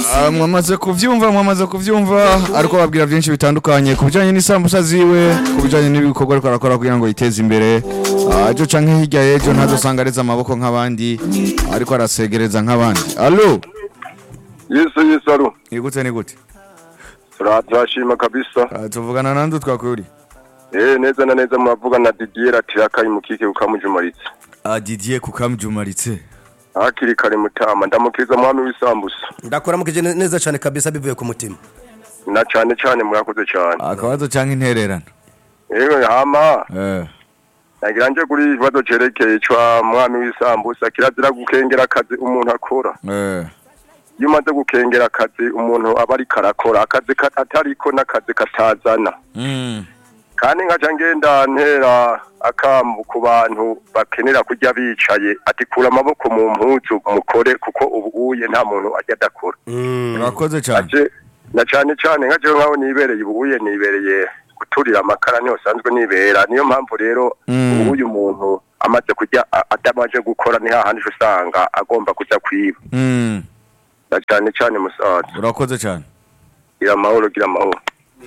Ah, mwamaze kuvyumva mwamaze kuvyumva ariko babwira byinshi bitandukanye ku bijanye n'isambusa ziwe ku bijanye n'ibikorwa ariko arakora kugira ngo yiteze imbere Ah, ejo canke hirya y'ejo ntazosanga areze amaboko nk'abandi ariko arasegereza nk'abandi alo Yesu Yesu aro ni gute ni gute turashima kabisa Ah, tuvugana nande twakuri eh neza na neza muravuga na Didier Tirakayi mukike ukamujumaritse Ah, Didier kukamjumaritse hakiri kare mutama ndamukiriza mwami w'isambusa ndakora mukije ne- neza cyane kabisa bivuye ku mutima na cane cane murakoze cane akabazo canke intererano yewe hama eh nagira nje kuri ikibazo cerekeye cwa mwami w'isambusa kirazira gukengera akazi umuntu akora eh iyo umaze gukengera akazi umuntu aba ariko arakora akazi ka- atariko n'akazi katazana mm kandi nkaca ngenda ntera akamu ku bantu bakenera kurya bicaye ati kura amaboko mu mpuzu mukore kuko ubu uye nta muntu ajya adakora urakoze cane Aje- na cane cane nka jewe nkaho nibereye ubu uye nibereye guturira amakara niho sanzwe nibera niyo mpamvu rero Mm. ubu uyu muntu amaze kurya a- atamaze gukora ni hahandi uca usanga agomba kuja kwiba mm na cane cane musaza urakoze cane gira amahoro gira amahoro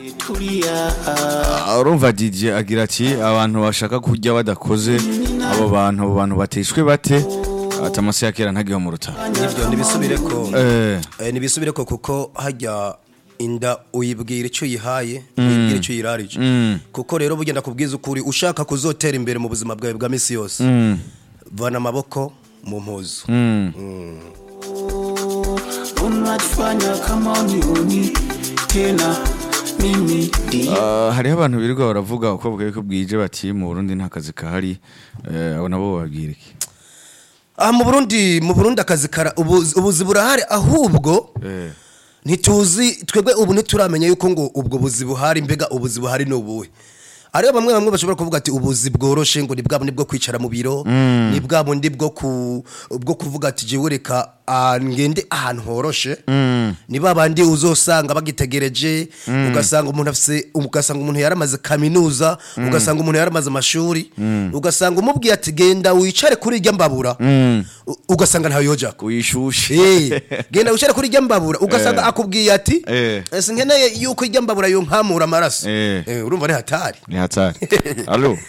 Ah, urumva DJ agira ati abantu bashaka kurya badakoze abo bantu abo bantu batishwe bate ati amase ya kera ntagiho mu rutaro nibyo nibisubire ko eh Eh, nibisubire ko kuko hajya inda uyibwira icyo uyihaye uyibwira icyo uyirarije mm kuko rero bugenda kubwiza ukuri ushaka kuzotera imbere mu buzima bwawe bwa misi yose mm vana amaboko mu mpuzu mm unatufanya kama unioni tena mimi ndiye Ah, hariho abantu birirwa baravuga uko bwawe ko bwije bati mu Burundi nta kazi kahari eh abo nabo babwira iki aha mu burundi mu burundi akazi kara ubuzi ubuzi burahari ahubwo eh ntituzi twebwe ubu ntituramenya yuko ngo ubwo buzi buhari mbega ubuzi buhari ni ubuhe ariyo bamwe bamwe bashobora kuvuga ati ubuzi bworoshe ngo ni bwa bundi bwo kwicara mu biro ni bwa bundi bwo ku bwo kuvuga ati jewe reka ah, ngende ahantu horoshe ni ba bandi uzosanga bagitegereje ugasanga umuntu afise ugasanga umuntu yaramaze kaminuza ugasanga umuntu yaramaze amashuri ugasanga umubwiye ati genda wicare kuri irya mbabura U- ugasanga ntawe yojako uyishushe Eh, genda wicare kuri irya mbabura ugasanga Eh. akubwiye ati Eh. ese nkeneye yuko irya mbabura yonkamura amaraso Eh. Eh, urumva ni hatari ni hatari alo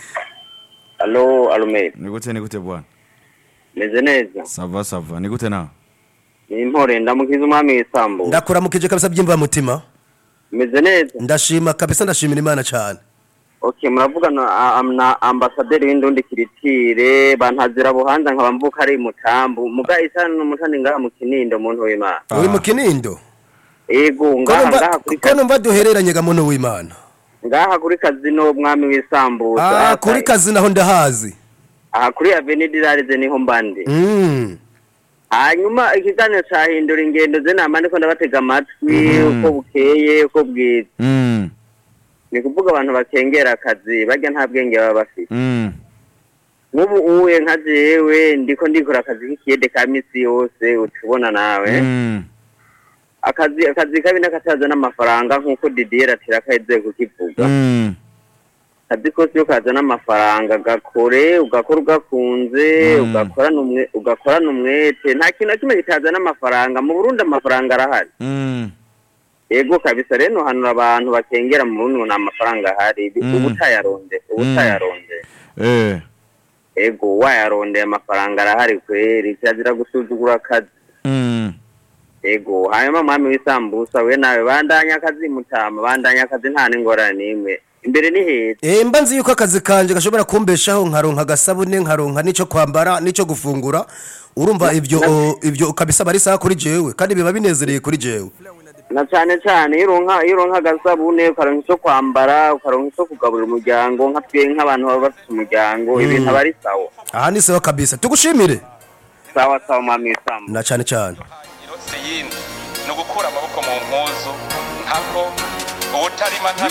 Alo, Alume, ni gute ni gute bwana meze neza. sava sava ni gute nawe Ni impore ndamukiza umwami w'isambu. ndakuramukije kabisa byimva mutima Meze neza. ndashima kabisa ndashimira imana cyane Okay, muravugana a- am- na ambasaderi w'indundi kiritire bantazira buhanza nkaba mvuka ari mutambu. Muga isana n'umutani ngaha mu kinindo muntu w'Imana. uri mu kinindo Ego ko ngaha numva- ngaha kuri ko numva duhereranye ga muntu w'imana ngaha kuri kazino umwami w'isambu. Ah, kuri kazi naho ndahazi Aha kuri Avenue Dirarize niho mbandi. Mm. Hanyuma ikiganiro cahindura ingendo ze nama ndiko ndabatega amatwi uko bukeye uko bwije. mm Ni kuvuga abantu bakengera akazi barya nta bwenge baba bafite. mm nk'ubu uwe nka jewe ndiko ndikora akazi k'ikiyede ka misi yose utubona nawe mm akazi akazi kabi n'akataza n'amafaranga nk'uko didier atera kaheze kukivuga mm akazi kose iyo kazana amafaranga gakore ugakora ugakunze Mm. ugakorana umwe ugakorana umwete nta kintu na kimwe kitazana amafaranga mu burundi amafaranga arahari mm yego kabisa rero nohanura abantu bakengera mu burundi ngo nta mafaranga ahari Mm. uba utayaronde uba Mm. utayaronde eh ego wayarondeye amafaranga arahari kweri kirazira gusuzugura akazi mm ego hanyuma mwami w'isambusa we nawe bandanya akazi mutama bandanya akazi nta n'ingorane n'imwe imbere ni heza Eh, mba nzi yuko akazi kanje gashobora kumbeshaho nkaronka agasabune nkaronka n'ico kwambara n'ico gufungura urumva ibyo ibyo kabisa bari sawa kuri jewe kandi biba binezereye kuri jewe na cane cane iyo uronka iyo uronka agasabune ukaronka ico kwambara ukaronka ico kugaburira umuryango nka twe nk'abantu baba bafite umuryango ibintu aba ari sawa aha ni sawa kabisa tugushimire sawa sawa mwami w'isambusa na cane cane irose yindi ni ugukura amaboko mu mpuzu ntako ubutarima nta